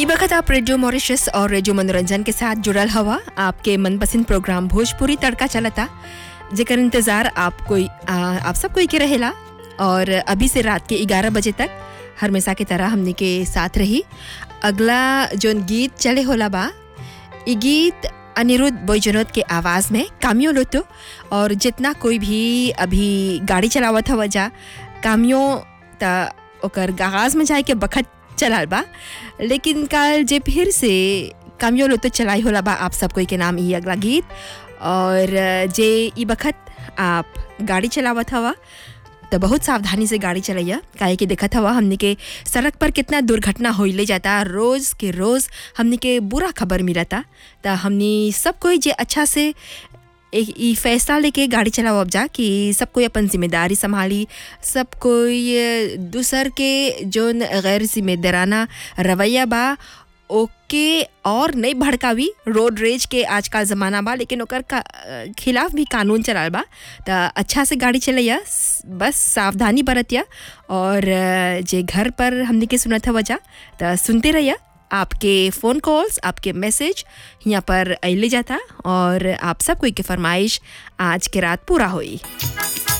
ई वक्त आप रेडियो मॉरिशस और रेडियो मनोरंजन के साथ जुड़ल हवा आपके मनपसंद प्रोग्राम भोजपुरी तड़का चलता जेकर इंतज़ार आप कोई आ, आप सब कोई के रहेला और अभी से रात के 11 बजे तक हमेशा की तरह हमने के साथ रही अगला जोन गीत चले होला बा ई गीत अनिरुद्ध बैजनोद के आवाज़ में कामियो लोतो और जितना कोई भी अभी गाड़ी चलावत हवा जा कामियो त ओकर गागाज में जाए के बखत चलाल बा लेकिन कल जे फिर से कामियो लोतो चलाई होला बा आप सब कोई के नाम ई अगला गीत और जे ई बखत आप गाड़ी चलावत हवा तो बहुत सावधानी से गाड़ी चलैया काहे कि देखत हवा हमने के सड़क पर कितना दुर्घटना होइले जाता रोज़ के रोज़ हमने के बुरा खबर मिलता तो हमने सब कोई जे अच्छा से एक ई फैसला लेके गाड़ी चलाओ अब जा कि सब कोई अपन जिम्मेदारी संभाली सब कोई अ, दूसर के जोन गैर जिम्मेदाराना रवैया बा ओके और नहीं भड़कावी रोड रेज के आजकल ज़माना बा लेकिन ओकर का अ, खिलाफ भी कानून चलाल बा त अच्छा से गाड़ी चलैया स- बस सावधानी बरतिया और अ, जे घर पर हमने के सुनत हवा जा त सुनते रहिया आपके फ़ोन कॉल्स आपके मैसेज यहाँ पर अले जाता और आप सब कोई के फरमाइश आज के रात पूरा होई